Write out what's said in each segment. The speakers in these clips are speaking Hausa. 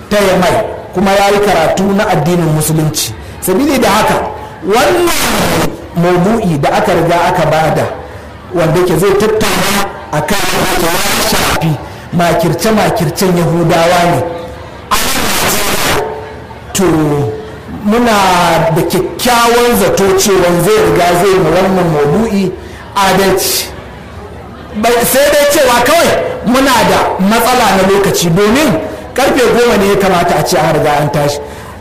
ta yamai kuma ya yi karatu na addinin musulunci sabili da haka wannan maudu'i da aka riga aka bada wanda ke zai tattauna a kan ya shafi makirce-makircen yahudawa ne to muna da kyakkyawan zato cewa zai riga zai ma wannan maudu'i adalci sai dai cewa kawai muna da matsala na lokaci domin karfe goma ne ya kamata a ce an riga an tashi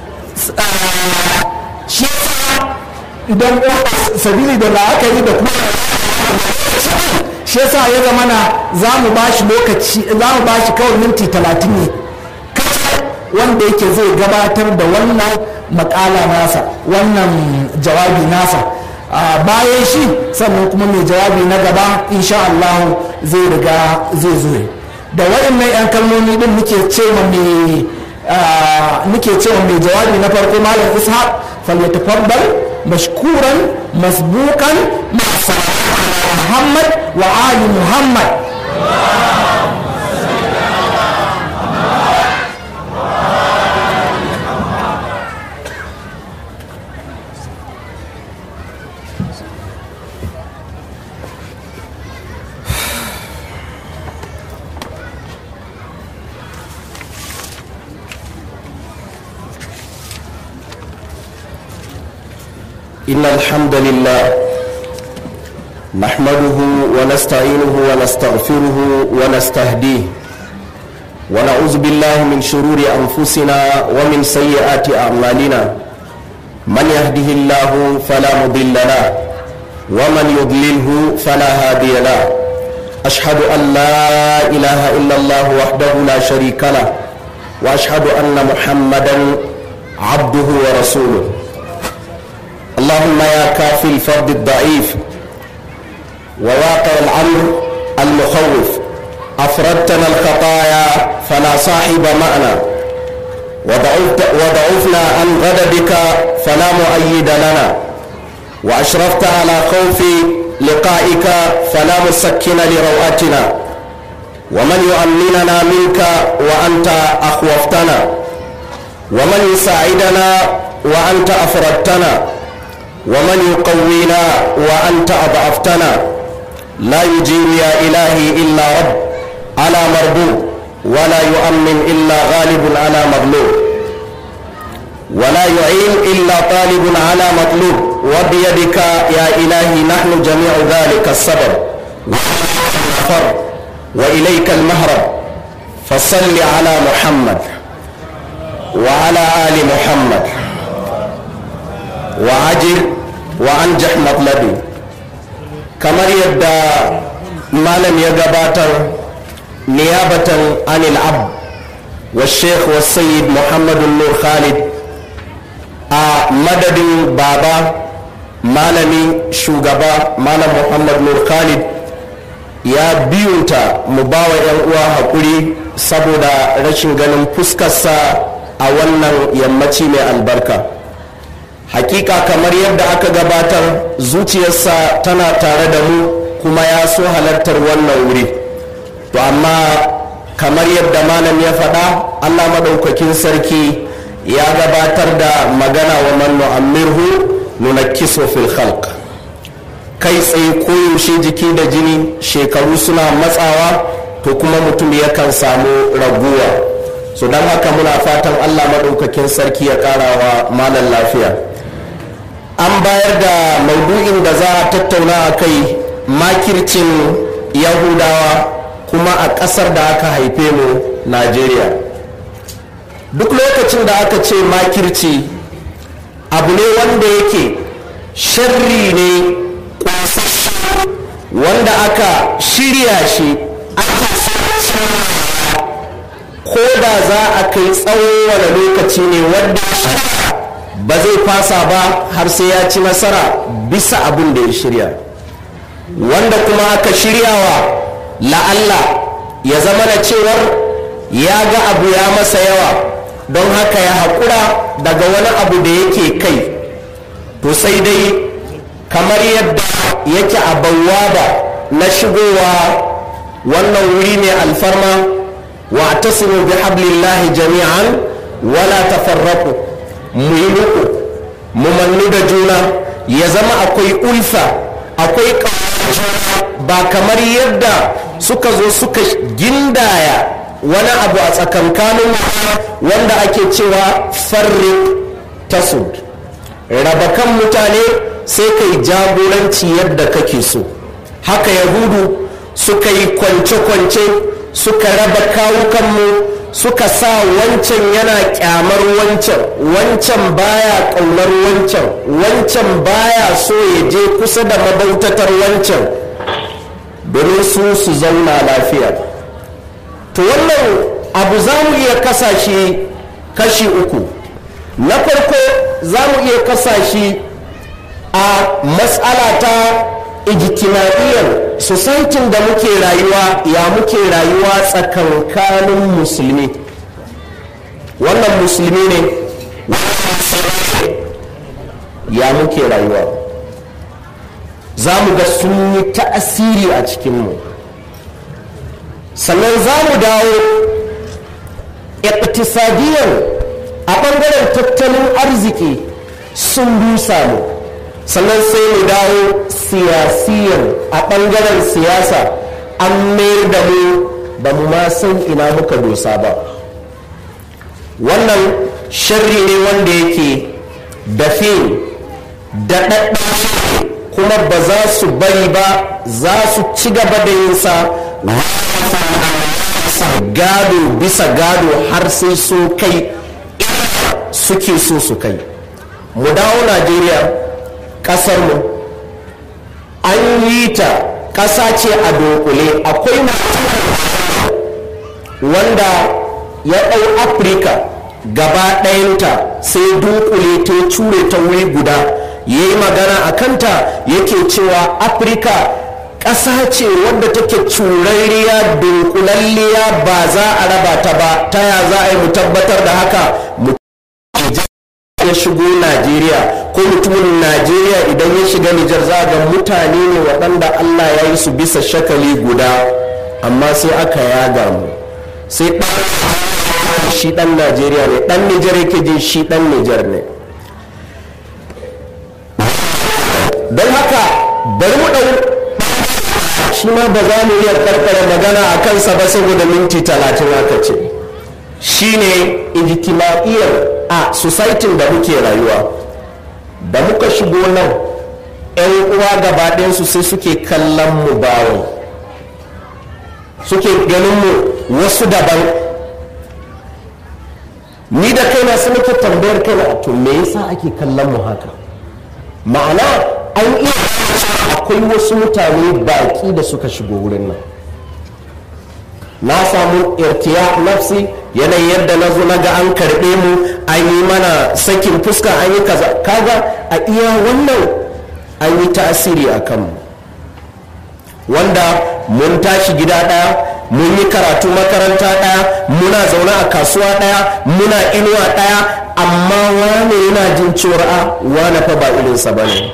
shi idan sabili da la'akari da kuma shi yasa ya zama na za mu ba shi lokaci za mu ba shi kawai minti talatin ne wanda yake zai gabatar da wannan makala nasa wannan jawabi nasa bayan shi sannan kuma mai jawabi na gaba insha Allah zai riga zai zo da waɗannan 'yan kalmomi din muke cewa mai nake cewa mai jawabi na farko malam ishaq falyatafaddal mashkuran masbukan masa muhammad wa ali muhammad إن الحمد لله نحمده ونستعينه ونستغفره ونستهديه ونعوذ بالله من شرور أنفسنا ومن سيئات أعمالنا من يهده الله فلا مضل له ومن يضلله فلا هادي له أشهد أن لا إله إلا الله وحده لا شريك له وأشهد أن محمدا عبده ورسوله اللهم يا كافي الفرد الضعيف وواقع الامر المخوف افردتنا الخطايا فلا صاحب معنا وضعفنا عن غضبك فلا مؤيد لنا واشرفت على خوف لقائك فلا مسكن لرواتنا ومن يؤمننا منك وانت اخوفتنا ومن يساعدنا وانت افردتنا ومن يقوينا وأنت أضعفتنا لا يجيب يا إلهي إلا رب على مربوب ولا يؤمن إلا غالب على مغلوب ولا يعين إلا طالب على مطلوب وبيدك يا إلهي نحن جميع ذلك السبب وإليك المهرب فصل على محمد وعلى آل محمد وعجل وأنجح مطلبي kamar yadda malam ya gabatar niyabatan anil ab wa sheikh wa sayyid muhammadun nur khalid a madadin baba malami shugaba malam muhammad nur khalid ya biyunta mu bawa 'yan uwa haƙuri saboda rashin ganin fuskarsa a wannan yammaci mai albarka hakika kamar yadda aka gabatar zuciyarsa tana tare da mu kuma ya so halartar wannan wuri to amma kamar yadda malam ya faɗa allah maɗaukakin sarki ya gabatar da magana wa man nu'ammirhu nunakkisu fil khalq kai tsaye koyaushe jiki da jini shekaru suna matsawa to kuma mutum yakan samu raguwa so don haka muna fatan allah maɗaukakin sarki ya ƙara wa malam lafiya an bayar da maudu'in da za a tattauna a kai makircin yahudawa kuma a ƙasar da aka haife mu najeriya duk lokacin da aka ce makirci abu ne wanda yake sharri ne wanda aka shirya shi aka ko da za a kai tsawon wani lokaci ne wanda ba zai fasa ba har sai ya ci nasara bisa abin da ya shirya wanda kuma aka shiryawa la'alla ya zama na cewar ya ga abu ya masa yawa don haka ya haƙura daga wani abu da yake kai to sai dai kamar yadda yake a bawwaba na shigowa wannan wuri ne alfarma wa tasiru bi hablillahi jami'an wala tafarraku mu yi muku mu mannu da juna ya zama akwai ulfa akwai juna ba kamar yadda suka zo suka gindaya wani abu a tsakankanin wanda ake cewa farrik tasud raba kan mutane sai kai jagoranci yadda kake so haka yahudu suka yi kwance-kwance suka raba kawukanmu suka sa wancan yana kyamar wancan wancan baya ƙaunar wancan wancan baya so ya je kusa da mabautatar wancan domin su su zauna lafiya to wannan abu za mu iya kasashe kashi uku na farko za mu iya kasashe a matsala ta ijtima'iyyar societin da muke rayuwa ya muke rayuwa tsakankanin musulmi wannan musulmi ne ya muke rayuwa za mu ga sun yi ta'asiri a cikinmu sannan za mu dawo iktisadiyar a ɓangaren tattalin arziki sun rusa mu sannan sai mu dawo siyasiyan a ɓangaren siyasa an mayar da mu ba mu ma san ina muka dosa ba wannan sharri ne wanda yake dafe da kuma ba za su bari ba za su ci gaba da yinsa gado bisa gado har sai su kai suke so su kai mu dawo najeriya ƙasarmu an yi ta ƙasa ce a dunkule akwai wanda ya ɗau afirka gaba ɗayanta sai dunkule ta cure ta wuri guda ya yi magana a kanta yake cewa afirka ƙasa ce wadda take curarriya dunkulalliya ba za a raba ta ba ta ya za a yi mu tabbatar da haka mu ya shigo najeriya ko mutumin najeriya idan ya shiga nijar za ga mutane ne waɗanda allah ya yi su bisa shakali guda amma sai aka yaga mu sai ɗan shi ɗan najeriya ne ɗan nijar yake jin shi ɗan nijar ne don haka bari mu ɗau shi ma ba za mu iya karkara magana a kansa ba saboda minti talatin aka ce shine ijtima'iyyar a societin da muke rayuwa da muka shigo nan 'yan uwa gabaɗinsu sai suke kallon mu bawon suke ganin mu wasu daban ni da kaina sai nake tambayar kaina to me yasa ake kallon mu haka ma'ana an iya akwai wasu mutane baƙi da suka shigo wurin nan na samu irtiya nafsi yanayin yadda na zo na ga an karɓe mu an yi mana sakin fuska an yi kaza kaga a iya wannan an yi tasiri a kanmu wanda mun tashi gida ɗaya mun yi karatu makaranta ɗaya muna zaune a kasuwa ɗaya muna inuwa ɗaya amma wane yana jin cewar a wane fa ba irinsa ba ne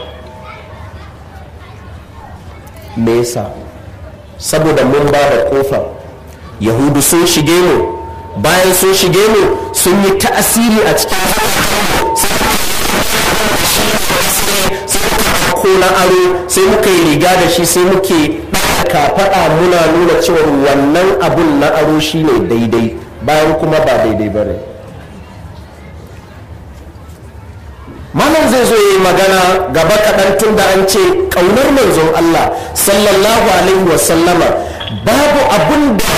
me yasa saboda mun ba da kofa yahudu sun shige mu bayan sun shige mu sun yi ta'asiri a cikin ko na aro sai muka yi riga da shi sai muke kafaɗa muna nuna cewa wannan abun na aro shi ne daidai bayan kuma ba daidai ba ne malam zai zo yi magana gaba kaɗan tun da an ce ƙaunar manzon Allah sallallahu alaihi wasallama babu abun da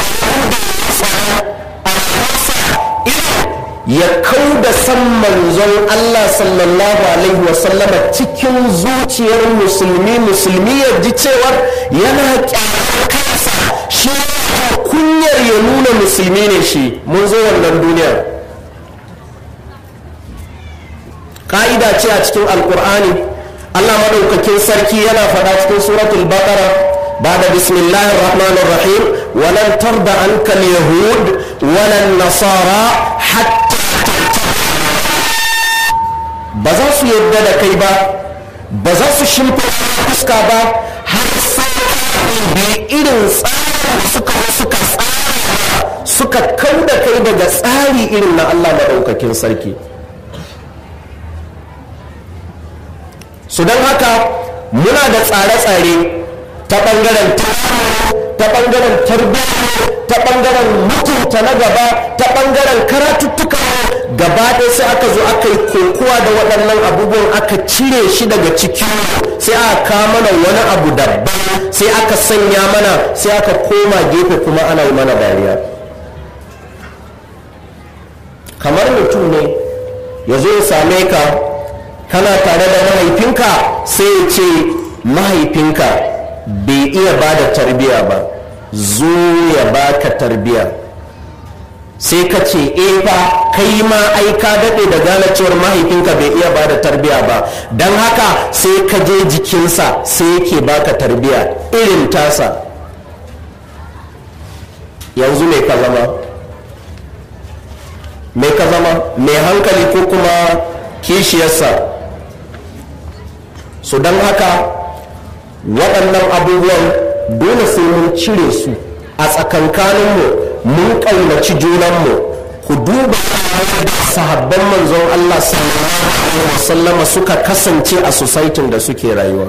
ya kau da san manzon Allah sallallahu alaihi wasallama cikin zuciyar musulmi musulmi ya ji cewar yana kyamar kansa shi kunyar ya nuna musulmi ne shi mun zo wannan duniyar ka'ida ce a cikin alkur'ani Allah maɗaukakin sarki yana faɗa cikin suratul baqara بعد بسم الله الرحمن الرحيم ولن ترضى عنك اليهود ولا النصارى حتى ba za su yadda da kai ba ba za su shimfa fuska ba har sai bi irin tsarin suka suka tsara suka suka kau da kai daga tsari irin na allah maɗaukakin sarki su don haka muna da tsare-tsare ta ɓangaren ta ɓangaren tarbiyya ta ɓangaren mutunta na gaba ta ɓangaren karatuttuka gaba ɗaya sai aka zo aka yi kokowa da waɗannan abubuwan aka cire shi daga ciki sai aka kawo mana wani abu daban sai aka sanya mana sai aka koma gefe kuma ana yi mana dariya kamar mutum ne ya zo ya same ka kana tare da mahaifinka sai ya ce mahaifinka bai iya ba da tarbiya ba zo ya baka tarbiya sai ka ce e fa kai ma ai ka daɗe da gane cewar mahaifinka bai iya ba da tarbiya ba don haka sai ka je jikinsa sai yake baka tarbiya irin tasa yanzu mai ka zama mai ka zama mai hankali ko kuma kishiyarsa su don haka waɗannan abubuwan dole sai mun cire su a tsakankaninmu mun ƙaunaci junanmu ku duba sahabban manzon Allah sallallahu alaihi wasallama suka kasance a societin da suke rayuwa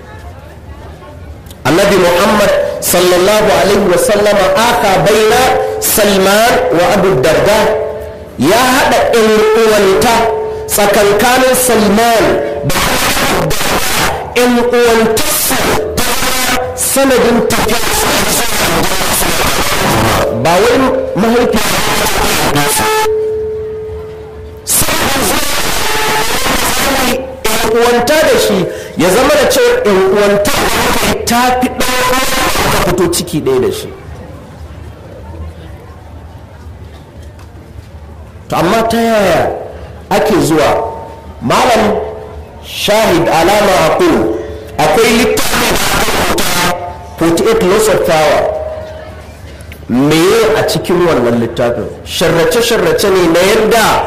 annabi muhammad sallallahu alaihi wasallama aka baina salman wa abu darda ya haɗa ɗan uwanta tsakankanin salman da ɗan uwantarsa sanadin tafiya ba wai mahaifi uwanta da shi ya zama da cewa uwanta ta fi ɗaya fito ciki ɗaya da shi to amma ta yaya ake zuwa malam shahid alama aqul akwai littafin 48 laws of power meye a cikin wannan littafin sharrace-sharrace ne na yadda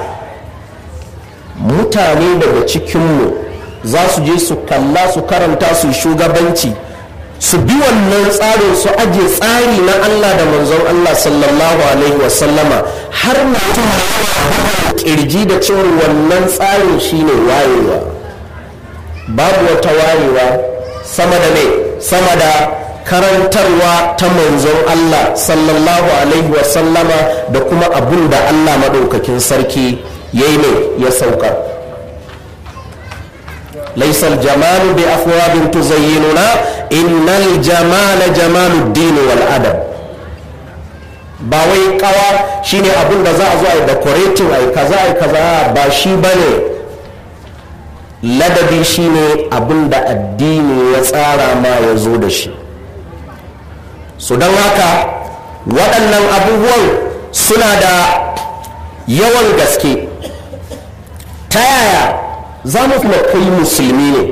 mutane daga cikinmu za su je su kalla su karanta su shugabanci su bi wannan tsarin su aje tsari na Allah da manzon Allah sallallahu alaihi wasallama har mutum kirji da cewar wannan tsarin shine wayewa babu wata wayewa sama da ne sama da karantarwa ta manzon Allah sallallahu alaihi wasallama da kuma abun da Allah maɗaukakin sarki ya yi ne ya sauka laisal jamalu bi afwabin tuzayyinuna innal jamala jamalu dini wal adab ba wai kawa shine abun da za a zo a yi decorating a yi kaza a yi kaza ba shi bane ladabi shine abin da addini ya tsara ma ya zo da shi su don haka waɗannan abubuwan suna da yawan gaske ta yaya za mu kuma kai musulmi ne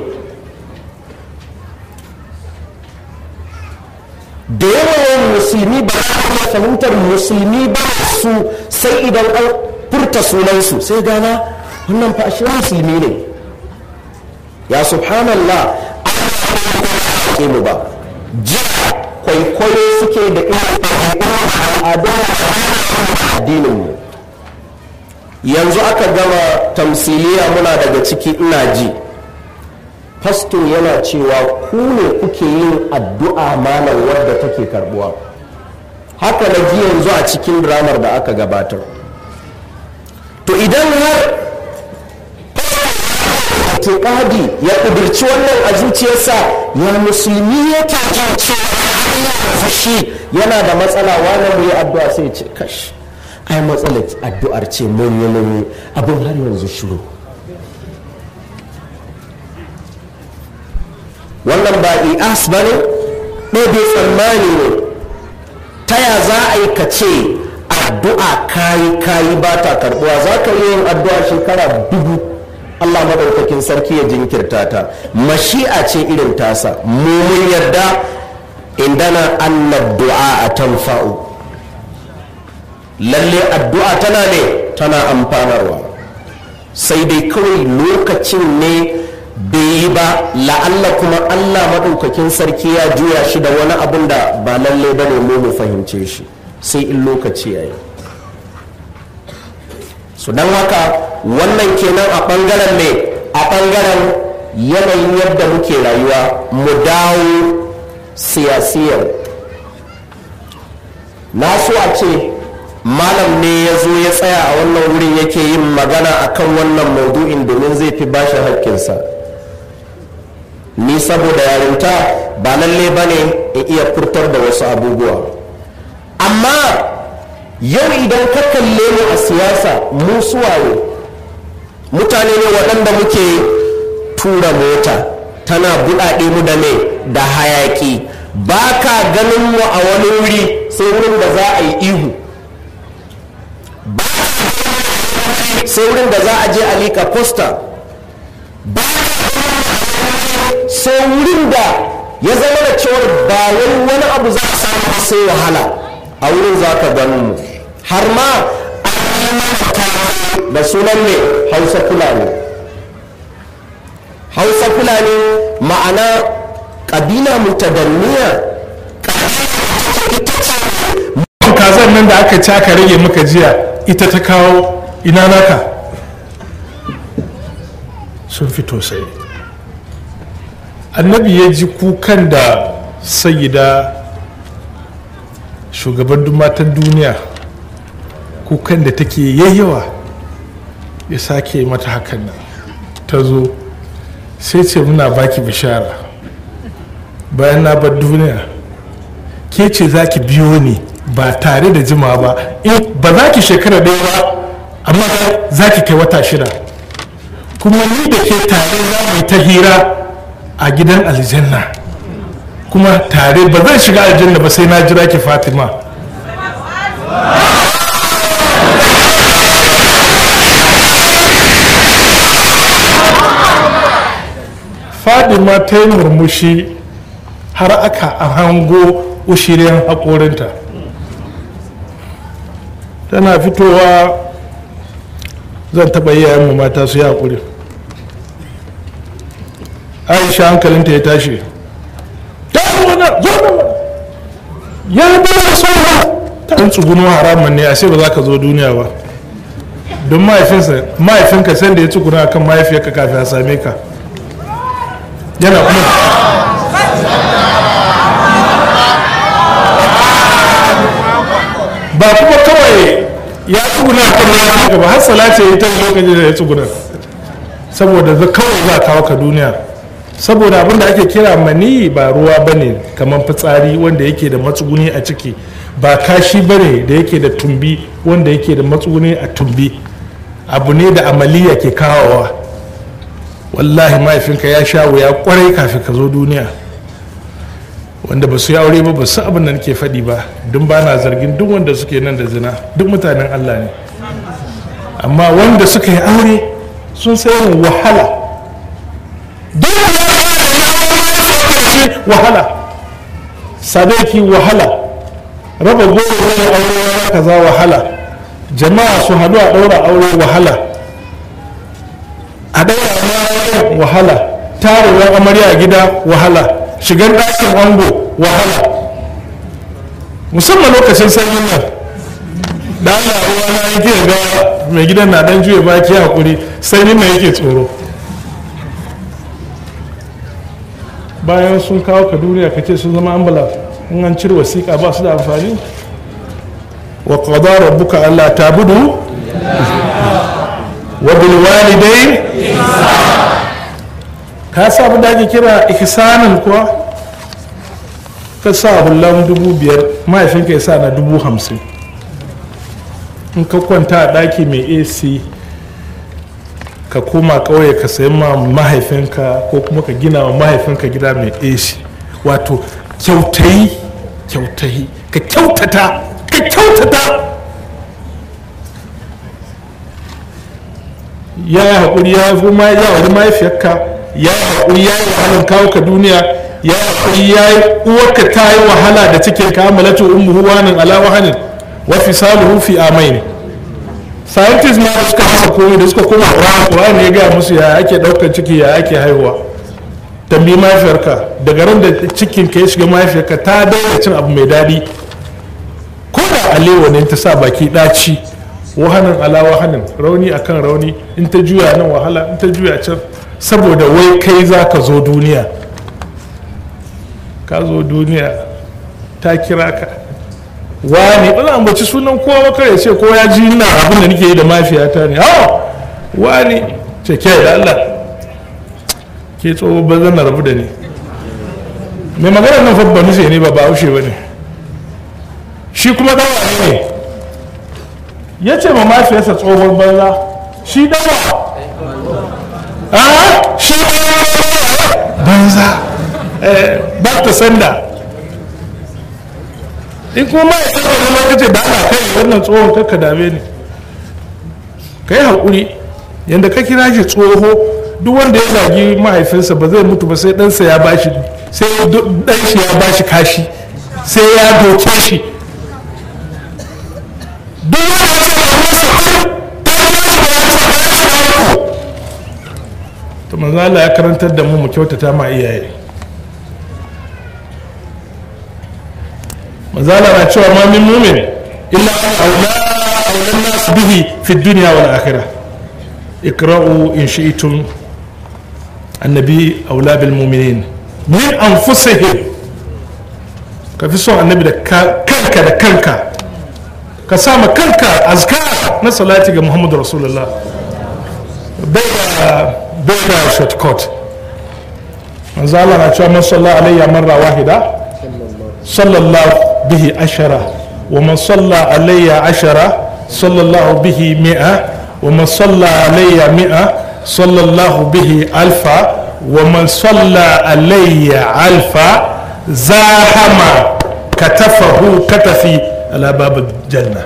da yawan musulmi ba za fahimtar musulmi ba su sai idan an furta sunansu sai gana wannan fa shi musulmi ne ya subhanallah an mu ba jiya kwaikwayo suke da al'adun addininmu yanzu aka gama tamsiliya muna daga ciki ina ji fasto yana cewa ku ne kuke yin addu'a malam wadda take karbuwa haka na ji yanzu a cikin dramar da aka gabatar to idan har itikadi ya ƙudurci wannan a zuciyarsa ya musulmi ya kyakyace fashi yana da matsala wani mu yi addu'a sai ce kash ai matsalar addu'ar ce mun yi mun abin har yanzu shiru wannan ba i'as ba ne ɗaya tsammani ne ta ya za a yi ka ce addu'a kayi kayi ba ta karɓuwa za ka yi yin addu'a shekara dubu Allah madaukakin sarki ya jinkirta ta mashi'a ce irin tasa mu mun yarda indana annad du'a a tanfa'u lalle addu'a tana ne tana amfanarwa sai dai kawai lokacin ne bai yi ba la'alla kuma Allah madaukakin sarki ya juya shi da wani abun da ba lalle ba ne mu mu fahimce shi sai in lokaci ya yi su don haka wannan kenan a ɓangaren mai a ɓangaren yanayin yadda muke rayuwa mu dawo siyasiyar na so a ce malam ne ya zo ya tsaya a wannan wurin yake yin magana akan wannan maudu'in domin zai fi bashi haƙƙinsa ni saboda yarinta ba lalle ba ne in iya furtar da wasu abubuwa amma yau idan ka kalle mu a siyasa mu suwaye mutane ne waɗanda muke tura mota tana buɗaɗe mu da me da hayaki ba ka ganin mu a wani wuri sai wurin da za a yi ihu sai wurin da za a je a liƙa posta ba sai wurin da ya zama da cewar ba wai wani abu za a samu sai wahala a wurin za ka ganin mu har ma da sunan ne hausa fulani hausa fulani ma'ana ƙabila mutadanniya kazan nan da aka ci aka rage maka jiya ita ta kawo ina naka sun fito sai annabi ya ji kukan da sayida shugaban matan duniya kukan da take yayyawa ya sake mata hakan nan ta zo sai ce muna baki bishara bayan na bar duniya ke ce za ki biyo ni ba tare da jima ba in ba za ki shekara ɗaya ba amma za ki kai wata shida kuma ni da ke tare za mu yi ta hira a gidan aljanna kuma tare ba zan shiga aljanna ba sai na jira ki fatima fadima ta yi murmushi har aka hango ushirin haƙorinta tana fitowa zan taɓa iyayenmu mata su yi haƙuri aisha hankalinta ya tashi ta wana zo da ya bada sauwa ta tsuguno haramun ne a sai ba za ka zo duniya ba don mahaifinka sai da ya tsuguna kan mahaifiyarka kafin a same ka yana kuma ba kuma kawai ya tsuguna kan mahaifiyarka ba har salati ya yi ta lokacin da ya tsuguna saboda za kawai za kawo ka duniya saboda abinda ake kira mani ba ruwa ba ne kamar fitsari wanda yake da matsuguni a ciki ba kashi ba ne da yake da tumbi wanda yake da matsuguni a tumbi abu ne da amaliya ke kawowa wallahi mahaifinka ya sha wuya kwarai kafin ka zo duniya wanda ba su yi aure ba ba su abin da nake faɗi ba don ba na zargin duk wanda suke nan da zina duk mutanen allah ne amma wanda suka yi aure sun sayin wahala wahala sadaki wahala raba goro wani aure wani kaza wahala jama'a su haɗu a ɗaura aure wahala a ɗaura wahala tarewar amarya a gida wahala shigar ɗakin ango wahala musamman lokacin sanyin nan da Allah ruwa na yake ga mai gidan na dan juya baki hakuri sanyin nan yake tsoro bayan sun kawo ka duniya ka ce sun zama ambulance in an cire wasiƙa ba su da amfani wa qada rabbuka alla tabudu wa bil walidain ka sa abin da ake kira ihsanin kuwa ka sa hullan dubu biyar mahaifinka ya sa na dubu hamsin in ka kwanta a ɗaki mai ac ka koma ƙauye ka sayi ma mahaifinka ko kuma ka gina wa mahaifinka gida mai ac wato kyautayi kyautayi ka kyautata ka kyautata ya yi haƙuri ya fi ma ya wani mahaifiyarka ya yi haƙuri ya yi wahalar kawo ka duniya ya yi haƙuri ya yi uwarka ta yi wahala da cikin ka amalatu ummuhu wanin ala wahanin wa fisaluhu fi amain scientists ma da suka hasa komai da suka koma Qur'an Qur'an ne ya gaya musu ya ake ɗaukar ciki ya ake haihuwa tambayi mahaifiyarka daga ran da cikin ka ya shiga mahaifiyarka ta daina cin abu mai daɗi ko da alewa ne ta sa baki ɗaci wahanin ala wahanin rauni akan rauni in ta juya nan wahala in ta juya can saboda wai kai za ka zo duniya ka zo duniya ta kira ka wani ba za a ambaci sunan kowa ba kare ce ko ya ji ina abin da nake yi da mafiyata ne hawa wani ce ke da Allah ke tsoho ba zan rabu da ni mai magana nan fa ba nufe ne ba ba haushe ba ne shi kuma dawa ne ya ce ma mafiyarsa tsohon banza shi dawa a shi banza ba ta sanda in kuma ma'aikata wani lokaci da ana kai wannan tsohon kakka dame ne ka yi haƙuri yadda ka kira shi tsoho duk wanda ya zagi mahaifinsa ba zai mutu ba sai ɗansa ya bashi sai ɗan shi ya bashi kashi sai ya doke shi duk wanda to manzo Allah ya karantar da mu mu kyautata ma iyaye manzo Allah na cewa ma min mu'min illa aula aulan nas bihi fi dunya wal akhirah ikra'u in shi'tum annabi aula bil mu'minin min anfusihim ka fi son annabi da kanka da kanka ka sama kanka azkar na salati ga muhammadu rasulullah bai da bai da shortcut manzo Allah na cewa man salla alayya marra wahida sallallahu bihi ashara wa man salla alayya ashara sallallahu bihi mi'a wa man salla alayya mi'a sallallahu bihi alfa wa man salla alayya alfa zahama katafahu katafi ala babu janna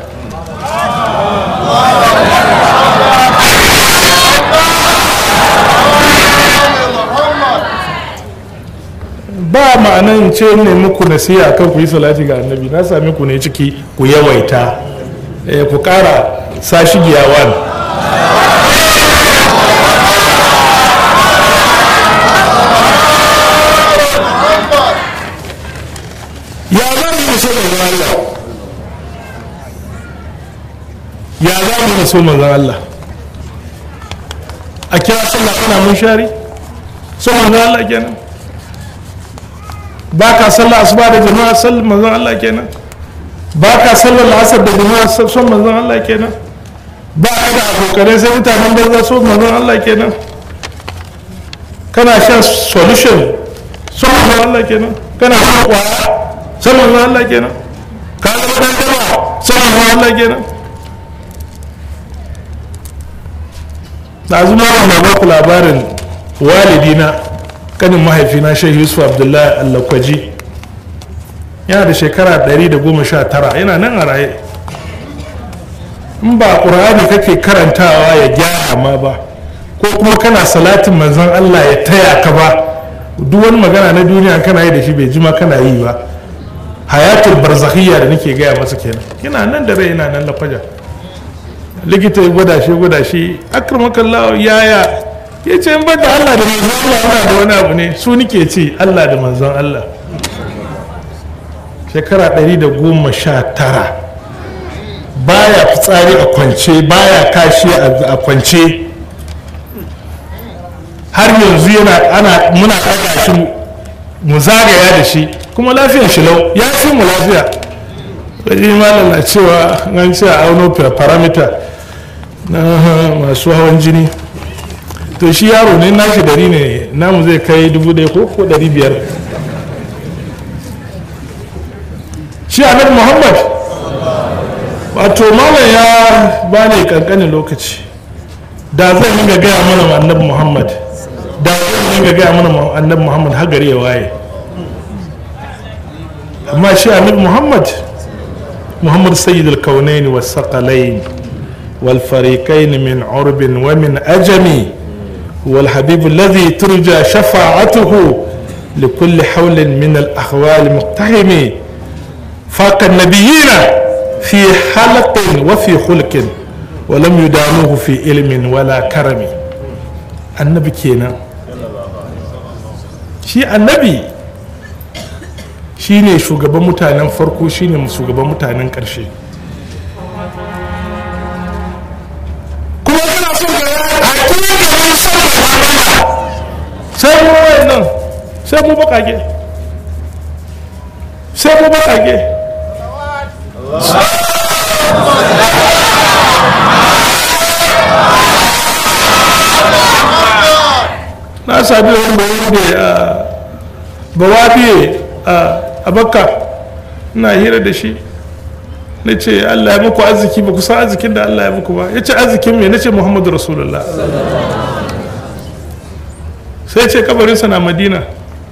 ba ma'anan ce ne muku nasiha kan ku yi salati ga annabi na sami ku ne ciki ku yawaita ku kara sashi giyawan ya za mu yi so manzan Allah ya za mu yi so manzan Allah a kira sallah kana mun shari so manzan Allah kenan ba ka sallah asuba da jama'a sallar manzon Allah kenan ba ka sallar la'asar da jama'a son manzon Allah kenan ba ka da abokanai sai mutanen banza son manzon Allah kenan kana shan solution son manzon Allah kenan kana shan kwaya son manzon Allah kenan ka zama dan dama son manzon Allah kenan da zuma na ba ku labarin walidina kanin mahaifina shehu yusuf abdullahi allakwaji yana da shekara 119 yana nan a raye in ba ƙur'ani kake karantawa ya gyara ma ba ko kuma kana salatin manzon allah ya taya ka ba duk wani magana na duniya kana yi da shi bai jima kana yi ba hayatul barzakhiyya da nake gaya masa kenan yana nan da rai yana nan lafaja likita ya gwada shi gwada shi akramakallahu yaya ya ce in da Allah da manzon Allah ana da wani abu ne su nike ce Allah da manzon Allah shekara 119 baya fitsari a kwance baya kashi a kwance har yanzu yana ana muna ɗaga shi mu zagaya da shi kuma lafiyar shi lau ya fi mu lafiya wajen malam na cewa an ce a auno parameter na masu hawan jini to shi yaro ne nashi dari ne namu zai kai dubu ɗaya ko ko ɗari biyar shi annabi muhammad wato malam ya bani kankanin lokaci da zan yi gaya mana annabi muhammad da zan yi gaya mana annabi muhammad har gari ya waye amma shi annabi muhammad muhammad sayyid al-kaunaini was saqalain wal fariqain min urbin wa min ajami هو الحبيب الذي ترجى شفاعته لكل حول من الأحوال مقتحم فاق النبيين في حلق وفي خلق ولم يدانوه في علم ولا كرم النبي كينا shi annabi shine shugaban mutanen farko shine shugaban mutanen ƙarshe son ga hakikanin son Allah sai mu wayannan sai mu bakage sai mu bakage na sami wani bayan da bawabiye a bakka ina hira da shi na ce allah ya muku arziki ba ku san arzikin da allah ya muku ba ya ce arzikin me na ce muhammadu rasulullah sai ce kabarinsa na madina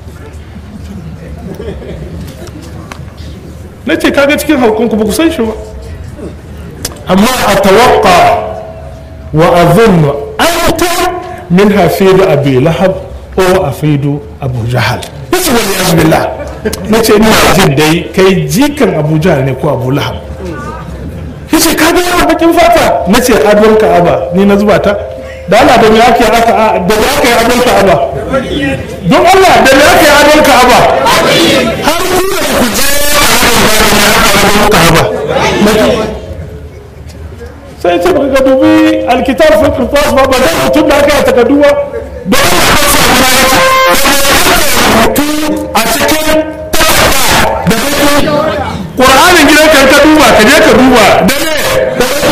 na ce kaga cikin haukunku ba ku san shi ba amma a tawakka wa azunnu anta min hafidu abi lahab o afidu abu jahal yace wani azbillah na ce ina jin dai kai jikan abu jahal ne ko abu lahab yace ka ga yawan bakin fata na ce adon ka'aba ni na zuba ta da Allah da me ake aka da me aka yi adon ka'aba don Allah da me aka yi adon ka'aba har ku da ku je adon ka'aba sai ce baka ga dubi alkitab fi qirtas ba ba da mutum da aka yi takardu ba don a cikin da baki ƙur'anin gidan kan ka duba ka je ka duba da ne da baki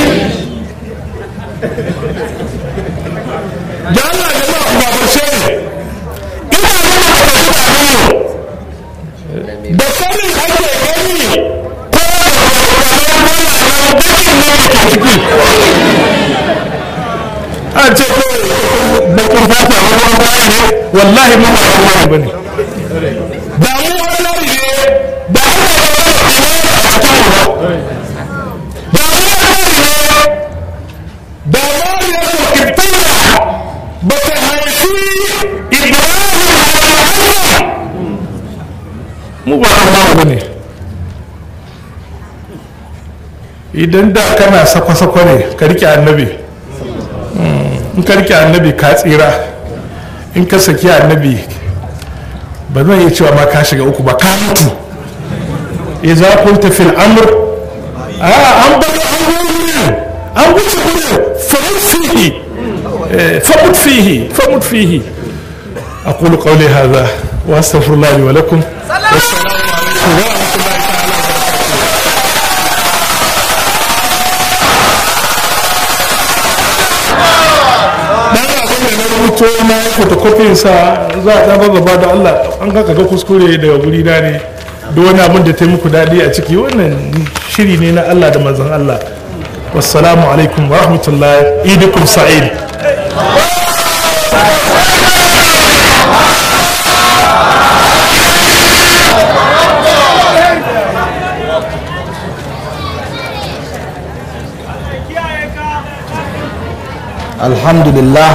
da Allah ya ma ba barshe ne ina nuna ka da da sanin ake gani ko da bakin ne ke ciki an ce ko bakin fata ruwan baya ne wallahi mun ba ruwan ba ne da mu wani lari ne da Allah ya ba da a cikin mu da mu wani lari ne da mariya ko kibtila ba ta haifi ibrahim a mu ba ruwan ba ne idan da kana sakwa-sakwa ne ka rike annabi in ka rike annabi ka tsira in ka saki annabi ba zan iya cewa ma ka shiga uku ba ka mutu ya za ku tafi al'amur a an bari an wurin an wuce wurin famut fihi famut fihi famut fihi أقول قولي هذا وأستغفر الله لي ولكم والسلام عليكم ورحمة الله تعالى وبركاته rubuto na yi photocopy sa za a ɗaba gaba da Allah an ga ga kuskure daga guri na ne da wani abin da ta yi muku daɗi a ciki wannan shiri ne na Allah da manzon Allah wassalamu alaikum wa rahmatullahi idukum sa'id alhamdulillah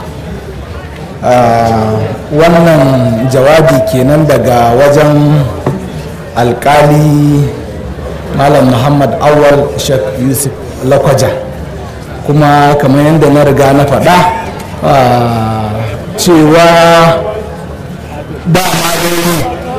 wannan jawabi kenan daga wajen alkali malam muhammad awal sheikh yusuf lakwaja kuma kamar yadda na riga na faɗa cewa dama dai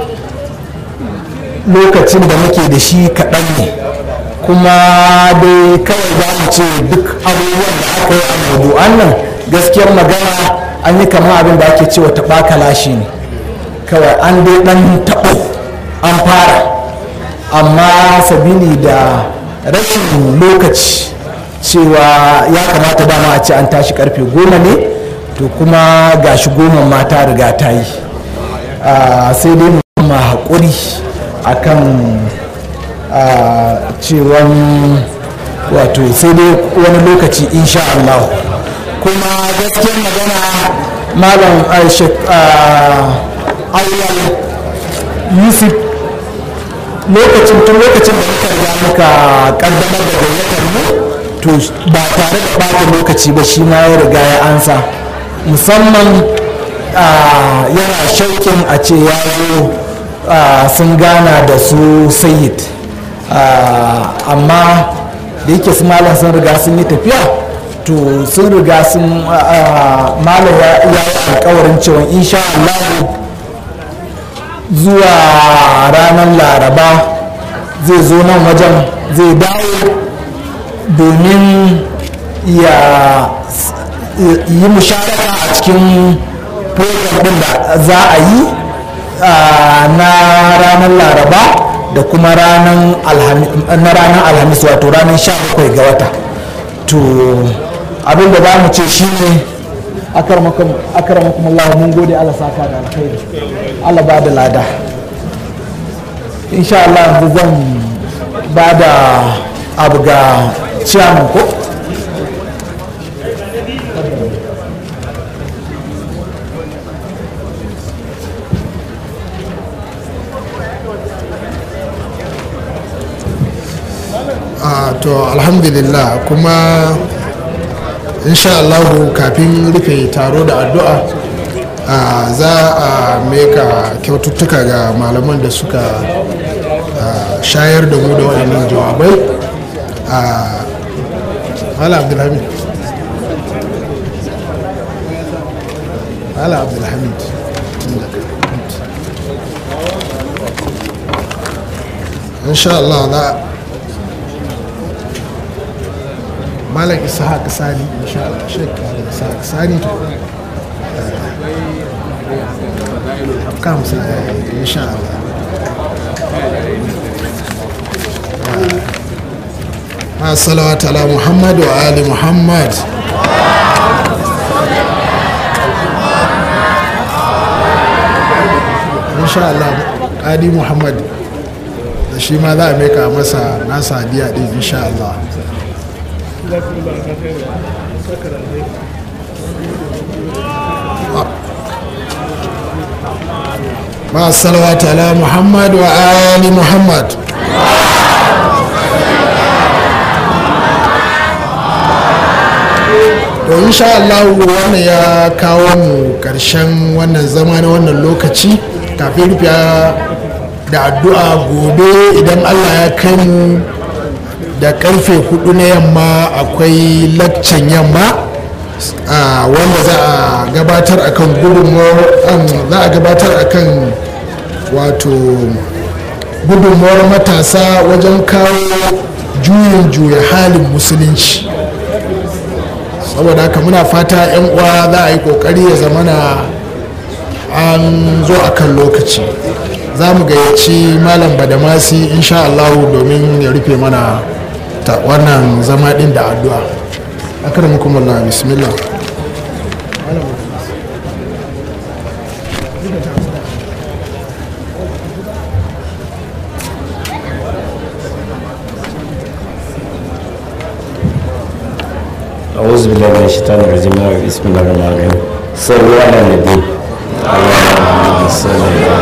lokacin da muke da shi kaɗan ne kuma dai kawai za mu ce duk abubuwan da aka yi a maudu'an nan gaskiyar magana an yi kama abin da ake cewa taɓa kalashi ne kawai an dai ɗan taɓo an fara amma sabili da rashin lokaci cewa ya kamata dama a ce an tashi karfe goma ne to kuma gashi goma mata riga ta yi sai dai mu haƙuri akan cewan wato sai dai wani lokaci insha Allah kuma gaskiyar magana malam auyal yusuf lokacin tun lokacin da muka riga muka kaddamar da gayyatar mu to ba tare da ɓata lokaci ba shi ma ya riga ya ansa musamman yana shaukin a ce ya zo sun gana da su sayid amma da yake su malam sun riga sun yi tafiya to sun riga sun malam ya yi alkawarin cewa insha Allah zuwa ranar laraba zai zo nan wajen zai dawo domin ya yi musharaka a cikin program din da za a yi na ranar laraba da kuma ranar alhamis wato ranar 17 ga wata to abin da za mu ce shine akaramakum Allah mun gode Allah saka da alkhairi Allah ba da lada insha Allah yanzu zan ba da abu ga ciyaman ko to alhamdulillah kuma insha Allahu kafin rufe taro da addu'a za a meka kyaututtuka ga malaman da suka shayar da mu da waɗannan jawabai ala abdulhamid ala abdulhamid insha Allah za malam ishaq sani insha Allah shek malam ishaq sani kam sa insha Allah ma salawat ala muhammad wa ali muhammad insha Allah adi muhammad da shi ma za a meka masa nasa biya din insha Allah مع الصلوات على محمد وآل محمد to insha Allah wannan ya kawo mu karshen wannan zama na wannan lokaci kafin rufe da addu'a gobe idan Allah ya kai mu da karfe hudu na yamma akwai laccan yamma wanda za a gabatar akan gudunmuwar za a gabatar akan wato gudunmuwar matasa wajen kawo juyin juya halin musulunci saboda haka muna fata 'yan uwa za a yi kokari ya zamana an zo akan lokaci za mu gayyaci malam badamasi insha Allahu domin ya rufe mana ta wannan zama din da addu'a akramakum Allah bismillah أعوذ بالله من الشيطان الرجيم بسم الله الرحمن الرحيم صلوا على النبي اللهم صل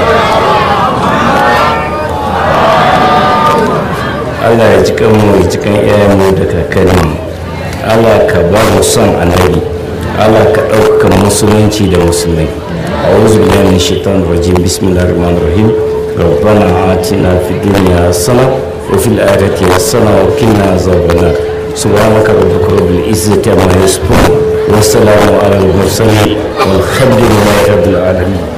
Allah ya ji kanmu ya ji kan iyayenmu da kakanninmu Allah ka ba mu son annabi Allah ka ɗaukaka musulunci da musulmai أعوذ بالله من الشيطان الرجيم بسم الله الرحمن الرحيم ربنا آتنا في الدنيا حسنة وفي الآخرة حسنة وقنا عذاب النار سبحانك ربك رب العزة عما يصفون والسلام على المرسلين والحمد لله رب العالمين